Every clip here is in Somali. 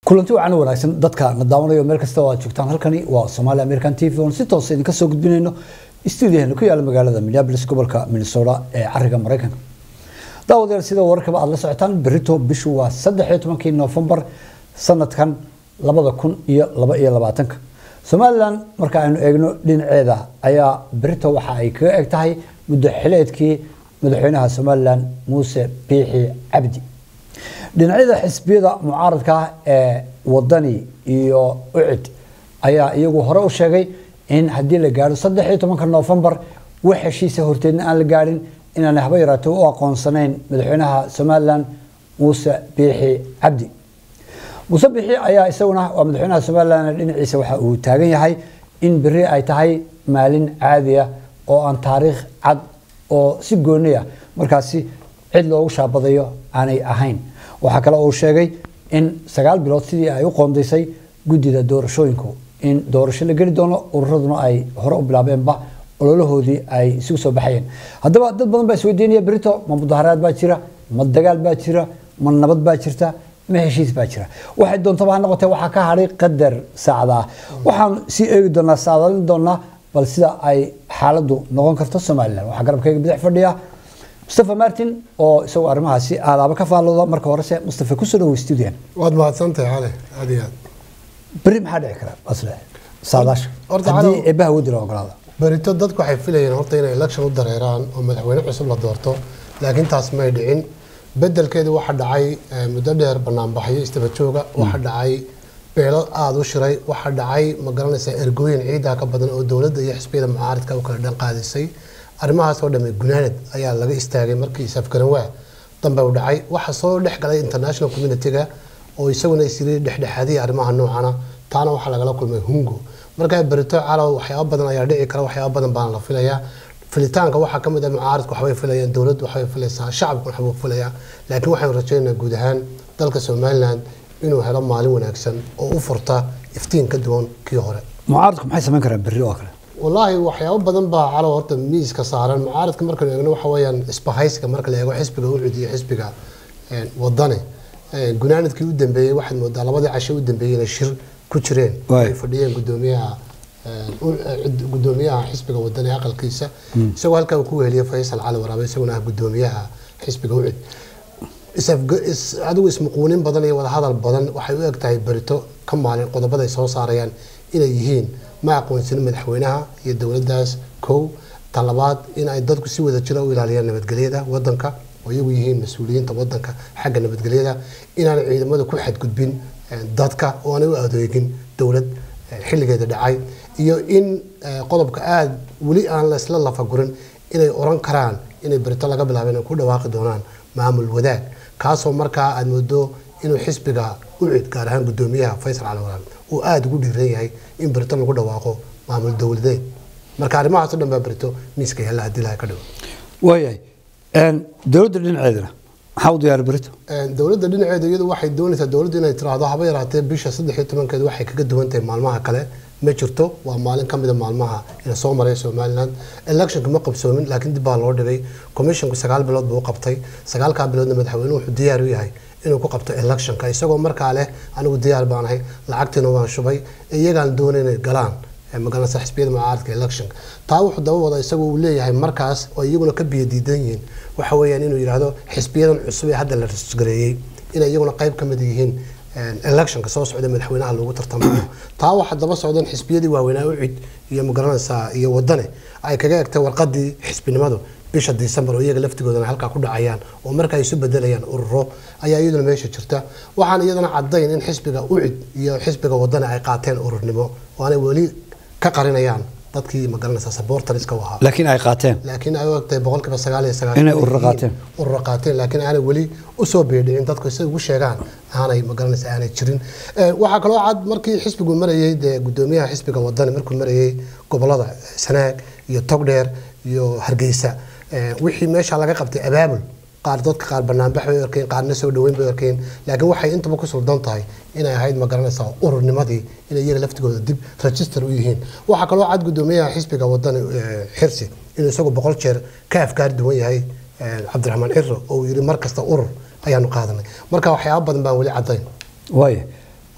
kulanti wacan wanaagsan dadka na daawanayo meel kasta oo aad joogtaan halkani waa Somali American TV on si toos idinka soo gudbinayno stuudiyaheena ku yaala magaalada Minneapolis gobolka Minnesota ee cariga Mareykanka daawadayaal sida wararkaba aad la socotaan berito bishu waa 13 November sanadkan 2022 Somaliland marka aynu eegno dhinaceeda ayaa berito waxa ay kaga eg tahay muddo xileedkii madaxweynaha Somaliland Muuse Biixi Cabdi dhinacyada xisbiyada mucaaradka ah ee wadani iyo ucid ayaa iyagu hore u sheegay in haddii la gaadho saddex iyo tobanka noofembar wax heshiisa horteedna aan la gaadhin inaan haba yaraatee u aqoonsanayn madaxweynaha somalilan muuse biixi cabdi muuse biixi ayaa isaguna waa madaxweynaha somalilan dhinaciisa waxa uu taagan yahay in beri ay tahay maalin caadiya oo aan taariikh cad oo si gooniya markaasi cid loogu shaabadayo aanay ahayn waxaa kale uu sheegay in sagaal bilood sidii ay u qoondaysay guddida doorashooyinku in doorasho la geli doono ururaduna ay hore u bilaabeenba ololahoodii ay isugu soo baxayeen haddaba dad badan baa isweydiinaya berito ma mudaharaad baa jira ma dagaal baa jira ma nabad baa jirta ma heshiis baa jira waxay doontaba ha noqotee waxaa ka hadhay qadar saacada ah waxaan sii eegi doonaa saadaalin doonaa bal sida ay xaaladdu noqon karto somalilan waxaa garabkayga bidix fadhiya mustafa martin oo isagoo arrimahaasi aadaaba ka faallooda marka horese mustafa kusoo dhawow stuudiyan waad mahadsantahay cali aad iyo aad beri maxaa dhici kara asle saadaasha Horta haddii calaw- eebbaha wadi la ogolaada berito dadku waxay filayeen horta inay election u dareeraan oo madaxweyne cusub la doorto laakiin taas may dhicin bedelkeedu waxaa dhacay eh, muddo dheer banaanbaxyo istaba jooga waxaa dhacay beelo aada u shiray waxaa dhacay ma garanaysaa ergooyin ciidaa ka badan oo dowladda iyo xisbiyada mucaaridka u kala dhan qaadisay arrimahaas oo dhamme gunaanad ayaa laga istaagay markii safgaranwaa dambe u dhacay waxaa soo dhex galay international community-ga oo isaguna isiri dhexdhexaadiyay arrimaha noocana taana waxaa lagala kulmay hungo markaa berito calow waxyaaba badan ayaa dhici kara waxyaaba badan baana la filayaa filitaanka waxaa ka mid ah mucaaradku waxbay filayaan dowladdu waxbay filaysaa shacabku waxbuu filayaa laakiin waxaynu rajaynaynaa guud ahaan dalka somaliland inuu helo maalin wanaagsan oo u furta iftiin ka duwan kii hore mucaaradku maxay samayn karaan berri oo kale wallaahi waxyaabo badan baa calow horta miiska saaran mucaaradka markaynu eegno waxa weeyaan isbahaysiga marka la eego xisbiga ucud iyo xisbiga een, wadane Een, gunaanadkii u dambeeyey waxaad moodaa labadii casho u dambeeyey inay shir ku jireen Waay. ay fadhiyeen gudoomiyaha een, u- eh, cid- gudoomiyaha xisbiga wadane aqalkiisa isagoo halkaa uu ku weheliyey faysal cali waraabe isaguna ah gudoomiyaha xisbiga ucud isafga- is- adigu ismuquunin badan iyo wadahadal badan waxay u eg tahay berito ka maalin qodobada ay soo saarayaan inay yihiin ma aqoonsanin madaxweynaha iyo dowladdaas kow talabaad in ay dadku si wada jira u ilaaliyaan nabadgelyada wadanka oo iyagu yihiin mas-uuliyiinta wadanka xagga nabadgelyada inaan ciidamada ku xadgudbin eh, dadka oo aanay u adeegin dowlad eh, xilligeeda dhacay iyo in eh, qodobka aada weli aan laysla lafagurin inay oran karaan inay berito laga bilaabo inay ku dhawaaqi doonaan maamul wadaag kaasoo markaa aad moodo inuu xisbiga ucid gaar ahaan gudoomiyaha faysal cali waraan uu aada ugu dhiiran yahay in berito lagu dhawaaqo maamul dowladeed marka arrimahaas o dhan baa berito miiska yaalla haddii laha ka dhigo waayahay dowladda dhinaceedana maxaa u diyaari berito Een, dowladda dhinaceeda iyadu waxay doonaysaa dowladdu inay tiraahdo haba yaraatee bisha saddex iyo tobankeed waxay kaga duwan tahay maalmaha kale ma jirto waa maalin ka mid a maalmaha ina soo maray somaliland electionka ma qabsoomin laakiin dib baa loo dhigay commissionku sagaal bilood buu u qabtay sagaalkaa biloodna madaxweynuhu wuxuu diyaar u yahay inuu ku qabto electionka isagoo markaa leh anigu diyaar baanahay lacagtiina waan shubay iyagaan doonay inay galaan ee magaranaysa xisbiyada mucaaradka electionka taa wuxuu daba wada isagu uu leeyahay markaas oo iyaguna ka biyo diidan yihiin waxa weeyaan inuu yidhaahdo xisbiyadan cusub ee hadda la rasgareeyey inay iyaguna qayb ka mid yihiin een, electionka soo socda madaxweynaha loogu tartamayo taa waxaa daba socdan xisbiyadii waaweynaa ucid iyo magaranaysaa iyo wadane ay kaga egtay warqadii xisbinimadu bisha disembar oo iyaga laftigoodana halkaa ku dhacayaan oo marka ay isu bedelayaan ururo ayaa iyaduna meesha jirta waxaan iyadana cadayn in xisbiga ucid iyo xisbiga wadane ay qaateen ururnimo oo aanay weli ka qarinayaan dadkii magaranaysaa sabortariska u ahaa laakiin ay qaateen laakiin ay u egtahay boqolkiiba sagaal iyo sagaashan Inay inay ururo yihiin qaateen. ururo qaateen laakiin aanay weli usoo beedhicin dadku si ugu sheegaan aanay magaranaysa aanay jirin Eh, waxaa kaloo cad markii xisbigu marayey dee gudoomiyaha xisbiga wadani markuu marayey gobolada sanaag iyo togdheer iyo hargeysa eh, wixii meesha laga qabtay abaabul qaar dadka qaar banaanbax bay arkeen qaarna soo dhaweyn bay arkeen laakiin waxay intaba ku suldan tahay inay ahayd ma garanaysaa ururnimadii inay iyaga laftigooda dib register u yihiin waxaa kaloo cad gudoomiyaha xisbiga wadani eh, xirsi inuu isagu boqol jeer ka afkaar duwan yahay eh, cabdiraxmaan ciro oo uu yidhi mar kasta urur ayaanu qaadanay marka waxyaaba badan baan weli cadayn waaya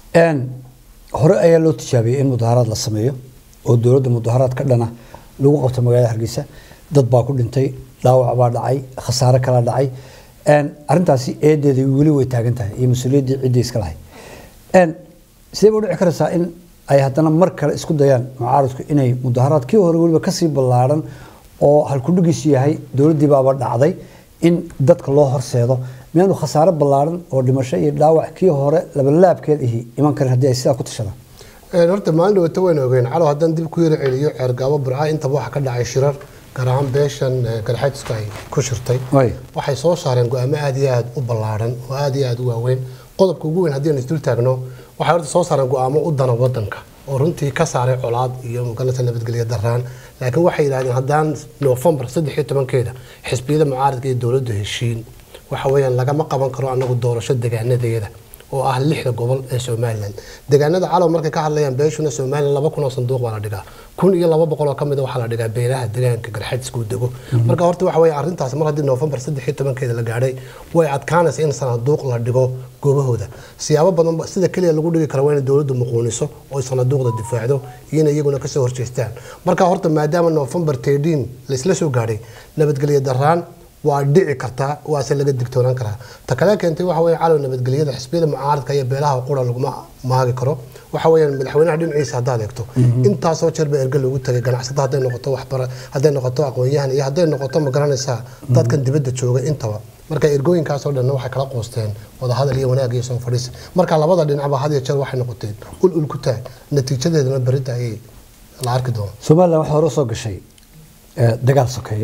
Een, hore ayaa loo tijaabiyey in mudaharaad la sameeyo oo dowladda mudaharaad ka dhana lagu qabto magaalada hargeysa dad baa ku dhintay dhaawac baa dhacay khasaare kala dhacay Een, arrintaasi eedeeda weli way taagan tahay iyo mas-uuliyaddii ciddii iska lahay Een, sidee u dhici karaysaa in ay haddana mar kale isku dayaan mucaaradku inay mudaharaad kii hore weliba kasii ballaaran oo halkudhigiisu yahay dowladdii baaba dhacday in dadka loo horseedo miyaanu khasaare ballaaran oo dhimasho iyo dhaawac kii hore labalaabkeed ihi iman karin haddii ay sidaa ku tashadaan Een, horta maalin dhawata waynu ogeen calow haddaan dib ku yara celiyo ceergaabo burca intaba waxa ka dhacay shirar gaar ahaan beeshan eh, garxaajisku ay ku shirtay Way. waxay soo saareen go-aamo aad iyo aad u ballaaran oo aad iyo aad u waaweyn qodobka ugu weyn haddii aan isdul taagno waxay horta soo saareen go-aamo u dana wadanka oo runtii ka saaray colaad iyo muganata nabadgelyo daraan laakiin waxay yidhahdeen haddaan noofembar saddex iyo tobankeeda xisbiyada mucaaradka iyo dowladdu heshiin waxa weeyaan lagama qaban karo anagu doorasho degaanadeeda oo ah lixda gobol ee somalilan deegaanada calow markay ka hadlayaan beeshuna somalilan laba kun oo sanduuq baa la dhigaa kun iyo laba boqol oo ka mid a waxaa la dhigaa beelaha deegaanka garxajiska uu dego marka horta waxa weeye arrintaas mar haddii noofembar saddex iyo tobankeeda la gaadhay way adkaanaysa in sanduuq la dhigo goobahooda siyaabo badan ba- sida keliya lagu dhigi karo waa inay dowladdu muquuniso oo sanduuqda difaacdo iyo inay iyaguna kasoo horjeestaan marka horta maadaama noofembar 13 laisla soo gaadhay nabadgelyo daraan waa dhici kartaa waase laga digtoonaan karaa ta kale keentay waxa weeye calow nabadgelyada xisbiyada mucaaradka iyo beelaha qura laguma maagi karo waxa weeyaan madaxweynaha dhinaciisa haddaad eegto intaasoo jeer baa erge loogu tagay ganacsata hadday noqoto waxbara hadday noqoto aqoon-yahan iyo hadday noqoto ma garanaysaa dadkan dibadda jooga intaba marka ergooyinkaasoo dhanna waxay kala qoosteen wadahadal iyo wanaag iyo soo fadhiis marka labada dhinacba had iyo jeer waxay noqoteen ul ul ku taag natiijadeedana berita ayay la arki doona somalilan waxaa hore soo gashay eh, dagaal sokeeye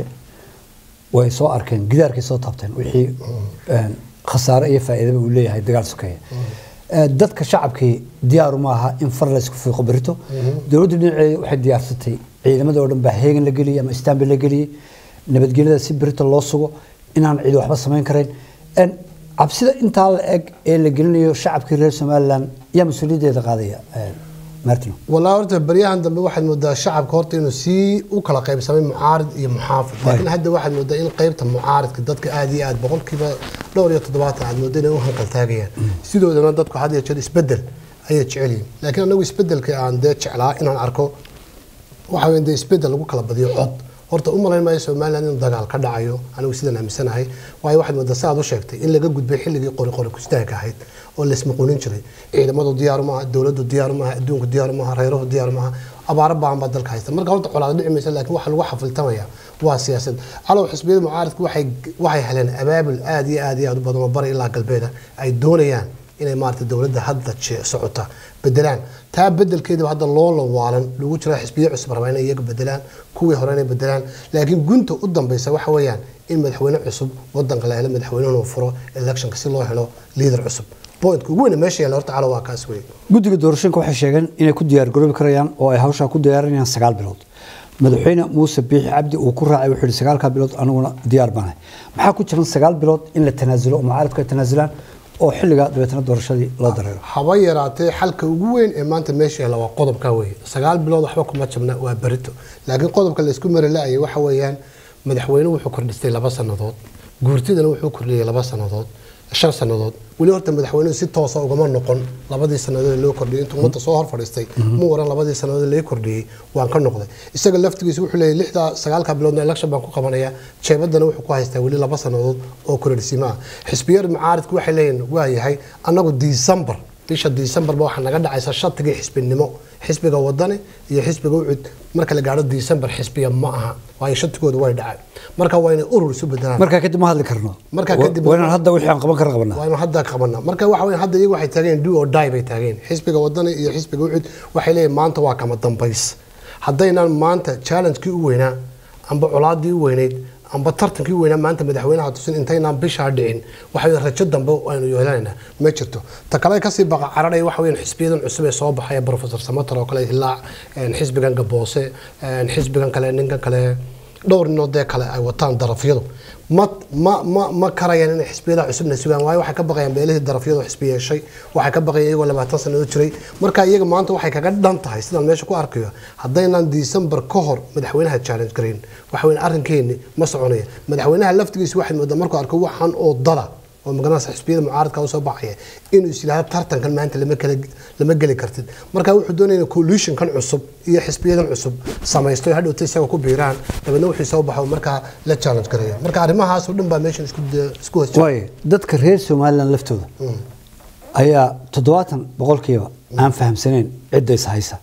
way soo arkeen gidaarkay soo taabteen wixii een, khasaare iyo faa'iidaba uu leeyahay dagaal sokeeye Eh, dadka shacabkii diyaaru ma aha in far la isku fiiqo berito dowladdu dhinaceeda waxay diyaarsatay ciidamada oo dhan baa heegan la geliyey ama istaanbi la geliyey nabadgelyada si berito loo sugo inaan cidi waxba samayn karayn Een, cabsida intaa la eg ee la gelinayo shacabkii reer somalilan yaa mas-uuliyaddeeda qaadaya eh, martino walaa horta baryahan dambe waxaad moodaa shacabka horta inuu sii u kala qaybsamay mucaarid iyo muxaafid laakiin hadda waxaad moodaa in qaybta mucaaridka dadka aad iyo aad boqolkiiba dhowr iyo toddobaatan aad moodaa inay u hanqaltaagayaan sidoodana dadku had iyo jeer isbedel ayay jecel yihiin laakiin anagu isbedelka aan dee jeclaa inaan arko waxa weyn dee isbedel lagu kala badiyo cod horta u malayn maayo somalilan inuu dagaal ka dhacayo anigu sidaan aaminsanahay waayo waxaad moodaa sa aad u sheegtay in laga gudbay xilligii qori qori kustaanka ahayd oo laismaquunin jiray ciidamadu diyaaru maaha dowladdu diyaaru maaha adduunku diyaaru maaha reeruhu diyaaru maaha abaaro baahan baa dalka haysta marka horta colaad dhici maysa laakiin waxa lagu xafiltamaya waa siyaasad calow xisbiyada mucaaridku waxay waxay heleen abaabul aad iyo aad iyo aad u badan oo bari ilaa galbeeda ay doonayaan inay maarata dowladda hadda je- socota bedelaan taa bedelkeedaba hadda loo lawaalan lagu jira xisbiyo cusub rabaa inay iyaga bedelaan kuwii hore inay bedelaan laakiin gunta u dambeysa waxa weeyaan in madaxweyne cusub wadanka la helo madaxweynuhuna uu furo electionka si loo helo liidar cusub pointka ugu weyn meesha yaala horta calo waa kaas wey guddiga doorashooyinka waxay sheegeen inay ku diyaar garoobi karayaan oo ay hawshaa ku diyaarinayaan sagaal bilood madaxweyne muuse biixi cabdi uu ku raacay wuxuu yihi sagaalkaa bilood aniguna diyaar baanahay maxaa ku jiran sagaal bilood in la tanaasulo oo mucaaradku ay tanaasulaan oo xilligaa dabeetana doorashadii loo dareero haba yaraatee xalka ugu weyn ee maanta meesha yaala waa qodobka weeye sagaal bilood waxba kuma jabna waa berito laakiin qodobka la isku mari la-ayay waxa weeyaan madaxweyne wuxuu kordhistay laba sannadood guurtidana wuxuu kordhiyey laba sannadood shan sannadood weli horta madaxweynuhu si toosa ugama noqon labadii sannadood ee loo kordhiyey intuu ummadda soo hor fadhiistay mu waran labadii sannadood ee laga kordhiyey waan ka noqday isaga laftigiisa wuxuu leeyahay lixda sagaalka biloodna election baan ku qabanaya jeebadana wuxuu ku haystaa weli laba sannadood oo kordhisimaa xisbiyada mucaaridku waxay leeyihin waa yahay annagu december bisha decemberba waxaa naga dhacaysa shatigii xisbinimo xisbiga wadani iyo xisbiga ucud marka la gaadho december xisbiya ma aha waayo shatigooda way dhacay marka waa inay urur isu bedelaan markaa kadib ma hadli karno Markaa kadib- waa inaan hadda wixii aan qaban kara qabanaa waa inuu hadda qabanaa marka waxa weyn hadda iyagu waxay taageen do or die bay taageen xisbiga wadani iyo xisbiga ucud waxay leeyihin maanta waa kama dambays haddaynaan maanta challenge-kii u weynaa amba colaadii u weynayd amba tartankii u weynaa maanta madaxweynaha tusin intaynaan bishaa dhicin waxa weeye rajo dambe aynu yeelanaynaa ma jirto ta kale kasii baqa cararaya waxa weeyaan xisbiyadan cusub ee soo baxaya professor samater oo kale hilaac een, xisbigan gaboose een, xisbigan kale ninkan kale dhowr ninoo dee kale ay wataan darafyadu ma ma ma ma karayaan inay xisbiyada cusubna sugaan waayo waxay ka baqayaan beelihii darafyadu xisbi yeeshay waxay ka baqayaan iyagoo labaatan sannadood jiray marka iyaga maanta waxay kaga dhan tahay sidaan meesha ku arkayo haddaynaan december ka hor madaxweynaha challenge garayn waxa weyn arrinkeeni ma soconaya madaxweynaha laftigiisa waxaad moodaa markuu arko waxaan oo dada oo magaranaysa xisbiyada mucaaradka usoo baxaya inuu is yidhahdo tartankan maanta lama kala lama geli kartid marka wuxuu doonaya inuu coalitionkan cusub iyo xisbiyadan cusub samaysto hadhowta isaga ku biiraan dabeedna wuxuu soo baxo markaa la challenge garaya marka arrimahaas oo dhan baa meeshan isku isku hoos waayo dadka reer somalilan laftooda ayaa toddobaatan boqolkiiba aan fahamsanayn cidda is haysa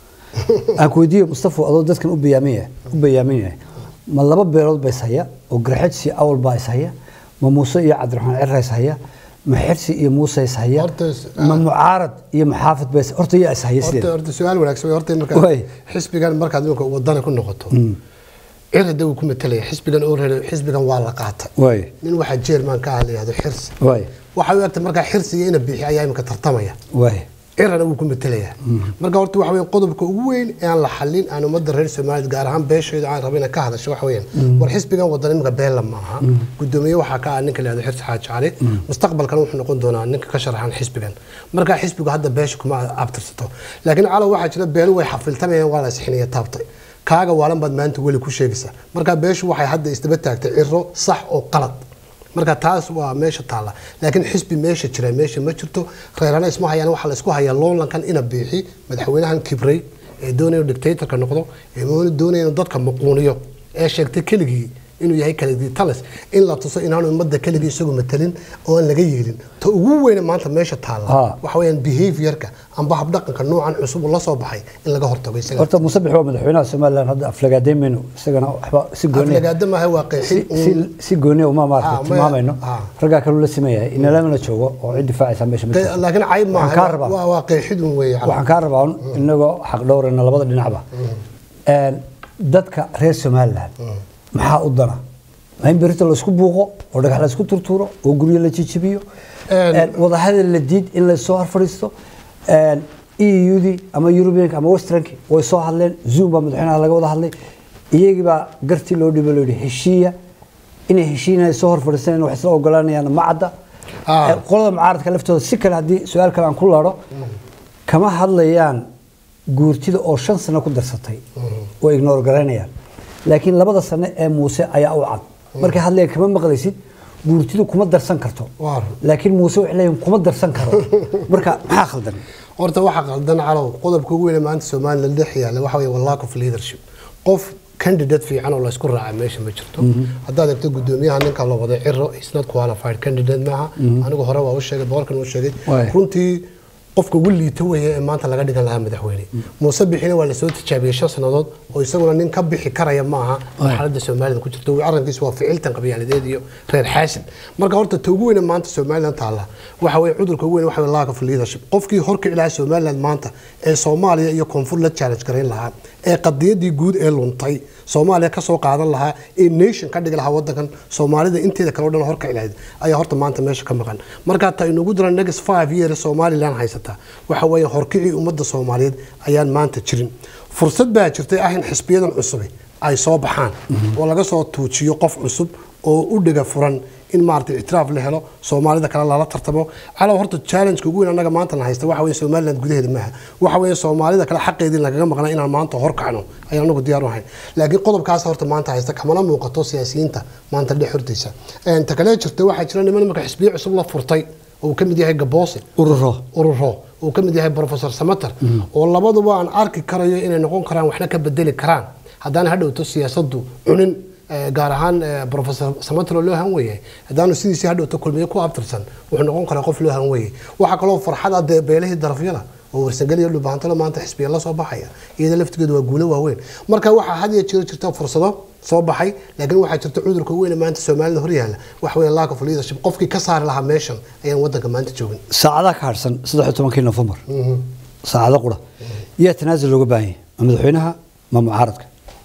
aan ku weydiiyo mustafa adoo dadkan u bayaaminaya u bayaaminaya ma laba beelood ba is haya oo garxajsi awal baa is haya ma muuse iyo cabdiraxmaan cirra is haya ma xirsi iyo muuse is haya Horta is- ma mucaarad iyo maxaafid ba is horta yaa is haya horta sideeda horta su-aal wanaagsan wey. horta marka Waay. xisbigan markaad iminka wadana ku noqoto cirada uu ku matelaya xisbigan oo reer xisbigan waa la qaatay waay nin waxaa jeerman ka ah la yihahdo xirsi waay waxay u egtay markaa xirsiga ina bixi ayaa imika tartamaya waay cirana wuu ku matelayaa marka horta waxa weeye qodobka ugu weyn ee aan la xalin aan ummadda reer soomaaliya gaar ahaan beesheedu aan rabin inay ka hadasho waxa weeyaan war xisbigan wadan imika beella maaha gudoomiye waxaa ka ah ninka la yihahdo xirsi xaaji cali mustaqbalkana wuxuu noqon doonaa ninka ka sharaxan xisbigan marka xisbigu hadda beesha kuma abtirsato laakiin calow waxaa jira beelu way xafiltamayaan waa la isxiniya taabtay kaaga waalan baad maanta weli ku sheegaysaa marka beeshu waxay hadda isdaba taagtay ciro sax oo qalad marka taas waa meesha taalla laakiin xisbi meesha jira meesha ma jirto reerana isma hayaan waxaa la isku hayaa loonlankan ina biixi madaxweynahan kibray ee doonaya inuu dictatorka noqdo ee doonaya inuu dadka maquuniyo ee sheegtay keligii inuu yahay keligii talis in la tuso inaanu ummadda keligii isagu matalin oo aan laga yeelin ta ugu weyne maanta meesha taalla Ha. waxa weeyaan behaviorka amba habdhaqanka noocan cusub uu la soo baxay in laga hortago isaga horta muuse bixi waa madaxweynaha somalilan hadda aflagaadeyn mayno isagana waxba si gooni aflagaada maaha waa qeexin si, si, si gooni uma Ah, maarata ma- tilmaamayno ah. raggaa kaluu la simayahay inalamana joogo oo cid difaacaysa meesha ma qe- jirto laakiin cayb Waxaan kaa maaha rabaa. waa waa qeexidun weeye waxaan kaa rabaa un inagoo xaq dhowrayna labada dhinacba Een, dadka reer somalilan maxaa u dana ma in berita laisku buuqo oo dhagax laisku turtuuro oo guryo la jijibiyo Een, Een, wadahadal la diid in lasoo horfadhiisto eudii ama eurubianka ama westernki way soo hadleen zoom baa madaxweynaha laga wada hadlay iyagii baa gartii loo dhibo loo yidhi heshiiya inay heshiinaya soo horfadhiisanayaan wax isla ogolaanayaan ma cadda Ah. Een, qolada mucaaradka laftooda si kale haddii su-aal kale aan ku laadho kama hadlayaan guurtida oo shan sano ku darsatay oo ignore garaynayaan laakiin labada sano ee muuse ayaa u cad markay hadlayaan kama maqlaysid guurtidu kuma darsan karto Waar. laakiin muuse waxay leeyihin kuma darsan karo marka maxaa khaldan horta waxa qaldan calow qodobka ugu weyn ee maanta somaliland dhex yaalla waxa weeye lack of leadership qof candidate fiican oo laysku raaca meesha ma jirto haddaad eegto gudoomiyaha ninka la wada ciro is not qualified candidate maaha anigu hore waa u sheegay boqolkan u sheegay Waay. runtii qofka ugu liita weeye ee maanta laga dhigan lahaa madaxweyne muuse bixina waa lasoo tijaabiyey shan sannadood oo isaguna nin ka bixi karaya maaha marxaladda soomaalida ku jirto arrinkiisu waa ficiltan qabyaaladeed iyo reer xaasin marka horta ta ugu weyne maanta somaliland taalla waxa weye cudurka ugu weyn waxa weye lack of leadership qofkii horkici lahaa somaliland maanta ee soomaaliya iyo koonfur la challenge garayn lahaa ee qadiyadii guud ee luntay soomaaliya ka soo qaadan lahaa ee nation ka dhigi lahaa wadankan soomaalida inteeda kale o dhan horkici lahayd ayaa horta maanta meesha ka maqan marka ta inugu dira next five years somaliland haysata waxa weeye horkicii ummadda soomaaliyeed ayaan maanta jirin fursad baa jirtay ah in xisbiyadan cusubi ay soo baxaan oo laga soo tuujiyo qof cusub oo u dhiga furan in maaragtay ictiraaf la helo soomaalida kale lala tartamo calow horta challenge-ka ugu weyn annaga maanta na haysta waxa weeye somaliland gudaheeda maaha waxa weeye soomaalida kale xaqeedii lagaga maqnaa inaan maanta hor kacno ayaan anagu diyaar u ahayn laakiin qodobkaas horta maanta haysta kamana muuqato siyaasiyiinta maanta dhex hortaysa Een, ta kale jirta waxaa jira niman marka xisbiyo cusub la furtay oo uu ka mid yahay gaboose ururo ururo uu ka mid yahay professor samater oo labaduba aan arki karayo inay noqon karaan waxna ka bedeli karaan haddaan hadhowto siyaasaddu cunin eh, gaar ahaan eh, professor samater oo loo han weeyay haddaanu sidiisii hadhowto kulmiye ku abtirsan wuxuu noqon karaa qof loo han weeyay waxaa kaloo farxada dee beelihii darafyada oo warsangeliya dhubaantalo maanta xisbiya la soo baxaya iyada laftigeedu waa guulo waaweyn marka waxaa had iyo jeer jirta fursado soo baxay laakiin waxaa jirta cudurka ugu weyn ee maanta soomaalida hor yaalla waxa weeye lack of leadership qofkii ka saari lahaa meeshan ayaan wadanka maanta joogin saacadaha ka harsan saddex iyo tobankii nofembar saacado qura yaa tanaasul looga baahan yahay ma madaxweynaha ma mucaaradka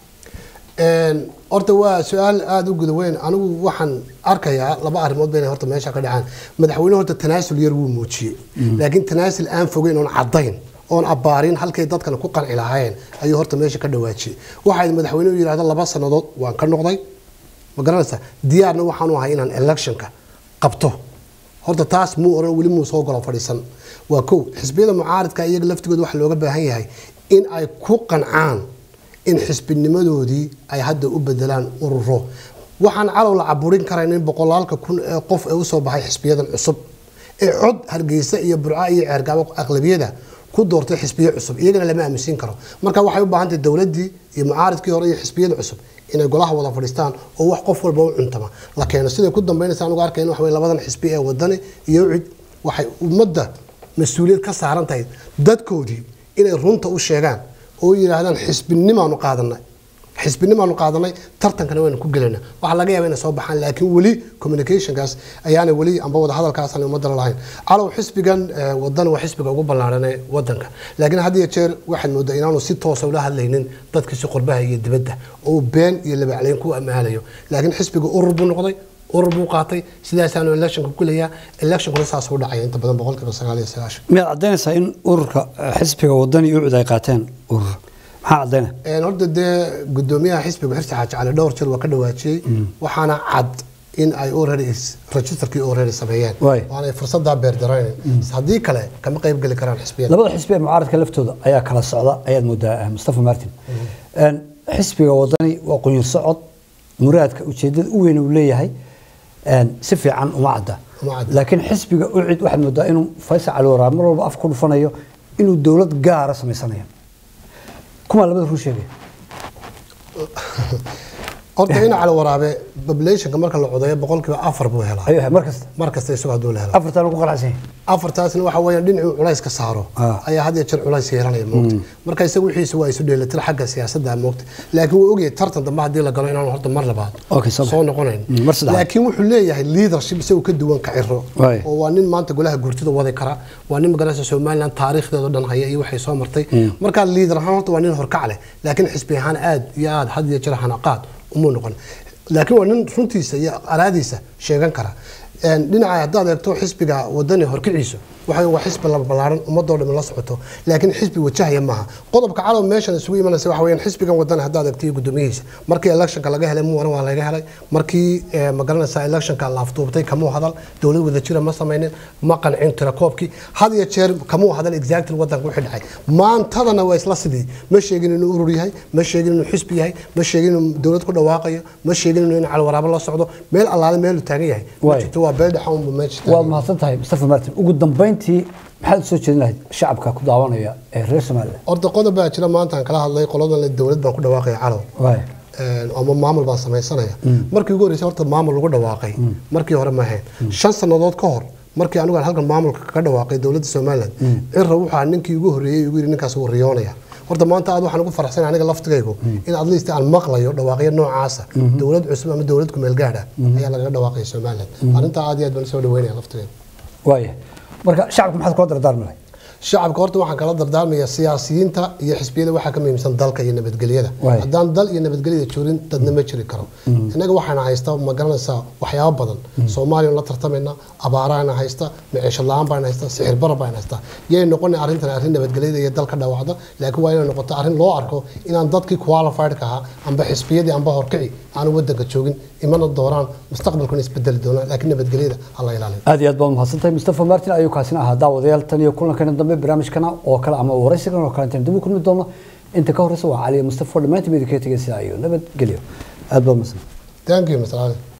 Een, horta waa su-aal aada u guda weyn anigu waxaan arkayaa laba arrimood bayna horta meesha ka dhacaan madaxweyne horta tanaasul yar wuu muujiyey laakiin tanaasul aan fogeyn oon caddayn oon abbaarin halkay dadkana ku qanci lahaayeen ayuu horta meesha ka dhawaajiyey waxaa madaxweynuhu yidhahda laba sannadood waan ka noqday ma garanaysaa diyaarna waxaanu ahay inaan electionka qabto horta taas muu oran weli muu soo galo fadhiisan waa kow xisbiyada mucaaridka iyaga laftigooda waxaa looga baahan yahay in ay ku qancaan in xisbinimadoodii ay hadda u bedelaan ururo waxaan calow la caburin karayn in boqolaalka kun ee qof ee usoo baxay xisbiyadan cusub ee cod hargeysa iyo burca iyo ceergaabo aqlabiyada ku doortay xisbiyo cusub iyagana lama aaminsiin karo marka waxay u baahan tahay dowladdii iyo mucaaridkii hore iyo xisbiyada cusub inay golaha wada fadhiistaan oo wax qof walba u cuntama la keeno siday ku dambeynaysa anugu arkayna waxa weye labadan xisbi ee wadani iyo cid waxay ummadda mas-uuliyad ka saaran tahay dadkoodii inay runta u sheegaan oo yidhaahdaan xisbinimaanu qaadanay xisbinimaanu qaadanay tartankana waynu ku gelayna waxaa laga yaaba inay soo baxaan laakiin weli communicationkaas ayaana weli amba wada hadalkaasaan ummadda lahayn calow xisbigan eh, wadani waa xisbiga ugu ballaaran ee wadanka laakiin had iyo jeer waxaad moodaa inaanu si toosa ula hadlaynin dadkiisi qurbaha iyo dibadda oo uu been iyo labacleyn ku amaalayo laakiin xisbiga urur buu noqday urur buu qaatay sidaasaanu electionka ku gelayaa electionkuna saas u dhacaya inta badan boqolkiiba sagaal iyo sagaashan miyaad caddaynaysaa in ururka eh, xisbiga wadani iyo ucud ay qaateen urur maxaa caddaynaya Een, horta dee gudoomiyaha xisbiga xirsi xaaji cali dhowr jeer waa ka dhawaajiyey waxaana cad in ay already is- registerkii already sameeyeen Waay. waanay fursadaa beerdaraynin haddii kale kama qayb geli karaan xisbiyada labada xisbi ee mucaaradka laftooda ayaa kala socda ayaad moodaa eh, mustafa martin Een, xisbiga wadani waa qunyar socod muraadka ujeedada u weyn uu leeyahay een, si fiican uma cadda Uma cadda. laakiin xisbiga ucid waxaad moodaa inuu faysal cali waraab mar walba af ku dhufanayo inuu dowlad gaara samaysanayo kumaa labada ruu sheegaya horta in cali waraabe populationka marka la codeeyo boqolkiiba afar buu helaa ayuu ahay mar kasta mar kasta isagoo hadduu la helo afartaan ugu qanacsan yahay afartaasna waxa weeyaan dhinacuu culays ka saaro Ah. ayaa had iyo jeer culays yeelanaya moogta marka isaga wixiisa waa isu dheelitir xagga siyaasadda moogta laakiin wuu ogyahay tartan dambe haddii la galo inaanu horta mar labaad Okay, soo soo noqonayn Mm, mar saddexaad. laakiin wuxuu leeyahay leadership isagu ka duwan ka ciro Waay. oo waa nin maanta golaha gurtida wadi kara waa nin magaraysa somaliland taariikhdeeda dhan haya iyo waxay soo martay marka liidar ahaan horta waa nin horkac leh laakiin xisbi ahaan aad iyo aad had iyo jeer hanaqaad umuu noqon laakiin waa nin runtiisa iyo araadiisa sheegan kara Een, dhinaca haddaad eegto xisbiga wadani horkiciisu waxa waa xisbi la ballaaran ummadoo dhan la socoto laakiin xisbi wajahaya maaha qodobka calow meeshan isugu imanaysa waxa weeyaan xisbigan wadani haddaad eegto iyo gudoomiyihiisa markii electionka laga helay muwana waa laga helay markii eh, ma garanaysaa electionka la afduubtay kamuu hadal dowlad wada jira ma samaynin ma qancin tirakoobkii had iyo jeer kamuu hadal exactly wadanka wixii dhacay maantadana waa isla sidii ma sheegin inuu urur yahay ma sheegin inuu xisbi yahay ma sheegin inuu dowlad ku dhawaaqayo ma sheegin inuu in calwaraabo la socdo meel allaale meeluu taagan yahay ma Waay. jirto waa beel dhaxa unbu meesha waad taagan mahadsan tahay mustafa martin ugu dambeyntii maxaad usoo jeedin lahayd shacabka ku daawanaya ee reer somaliland horta qodob baa jira maanta aan kala hadlay qoladan dowlad baan ku dhawaaqaya calow waay Een, ama maamul baan samaysanaya markii ugu horreysay horta maamul lagu dhawaaqay markii hore ma ahayn shan sannadood ka hor markii anigu aan halkan maamulka kaga dhawaaqay dowladda somaliland cirra wuxuu ninkii ugu horreeyey ugu yidhi ninkaas wuu riyoonaya horta maanta aad waxaan ugu faraxsanahay aniga laftigaygu in at least aan maqlayo dhawaaqyo noocaasa dowlad cusub ama dowlad kumeel gaadha ayaa lagaga dhawaaqaya somaliland arrintaa aad iyo aad baan soo dhaweynaya laftigaygu waaya marka shacabka maxaad kula dardaarmi lahayd shacabka horta waxaan kala dardaarmayaa siyaasiyiinta iyo xisbiyada waxaa ka muhiimsan dalka iyo nabadgelyada Waay. haddaan dal iyo nabadgelyada joorin dadna ma jiri karo innaga waxaana haysta ma garanaysaa waxyaabo badan soomaaliya la tartamayna abaaraana haysta maciisho la-aan baan haysta sixir bara baan haysta yay noqona arrintan arrin nabadgelyada iyo dalka dhaawacda laakiin waa inay noqoto arrin loo arko inaan dadkii qualified ka ahaa amba xisbiyadii amba horkici aanu wadanka joogin imana dooraan mustaqbalkuna isbedeli doonaan laakiin nabadgelyada ha la ilaaliyo aad iyo aad baad mahadsantahay mustafa martin ayuu kaasina ahaa daawadayaal tan iyo kulankeena dambe barnaamijkana oo kale ama waraysigan oo kale intaan dib u kulmi doono inta ka horeysa waa cali mustafa dhammaantiin idinkaga tegay sidaa iyo nabadgelyo aad baad mahadsantahay thank you mr ali